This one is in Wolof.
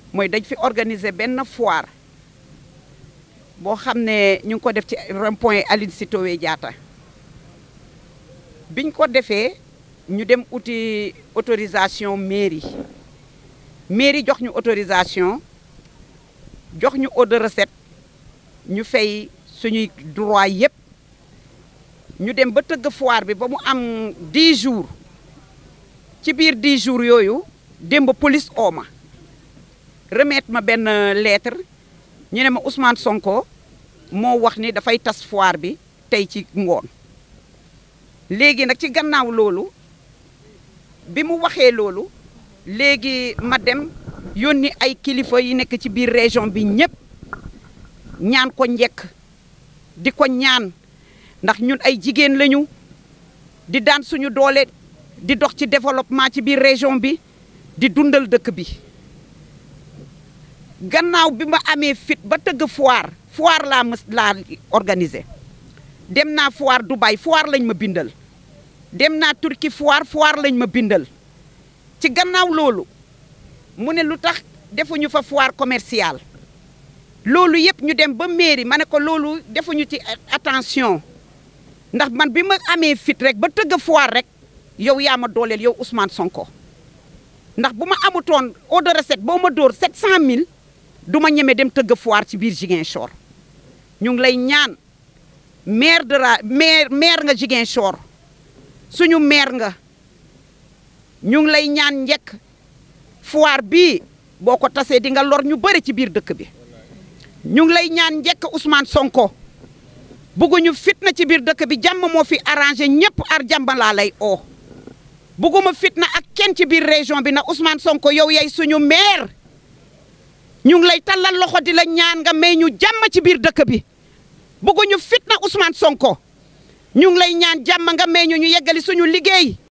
mooy dañ fi organiser benn foire boo xam ne ñu ngi ko def ci rond point Aline Sitoé Diatta biñ ko defee ñu dem uti autorisation mairie mairie jox ñu autorisation jox ñu eau de recette ñu fay suñuy droit yépp ñu dem ba tëgg foire bi ba mu am 10 jours ci biir 10 jours yooyu démb police ooma remettre ma benn lettre ñu ne ma Ousmane Sonko moo wax ni dafay tas foire bi tey ci ngoon léegi nag ci gannaaw loolu bi mu waxee loolu léegi ma dem yónni ay kilifa yi nekk ci biir région bi ñëpp ñaan ko njekk di ko ñaan ndax ñun ay jigéen lañu di daan suñu doole di dox ci développement ci biir région bi di dundal dëkk bi gannaaw bi ma amee fit ba tëgg foire foire laa mës laa organiser dem naa foire Dubaï foire lañ ma bindal dem naa Turquie foire foire lañ ma bindal ci gannaaw loolu mu ne lu tax defuñu fa foire commerciale loolu yëpp ñu dem ba mairie ma ne ko loolu defuñu ci attention ndax man bi ma amee fit rek ba tëgg foire rek yow yaa ma dooleel yow Ousmane Sonko ndax bu ma amutoon eau de recette boo ma dóor 700000 du ma ñeme dem tëgg foire ci biir Ziguinchor ñu ngi lay ñaan maire de la maire maire nga Ziguinchor suñu maire nga ñu ngi lay ñaan njëkk foire bii boo ko tasee di nga lor ñu bëri ci biir dëkk bi ñu ngi lay ñaan njëkk Ousmane Sonko bugguñu fitna ci biir dëkk bi jàmm moo fi arrangé ñëpp ar jàmm laa lay oo bugguma fitna ak kenn ci biir région bi na Ousmane Sonko yow yay suñu maire ñu ngi lay tallal loxo di la ñaan nga may ñu jàmm ci biir dëkk bi bugguñu fitna Ousmane Sonko ñu ngi lay ñaan jàmm nga may ñu ñu yeggali suñu liggéey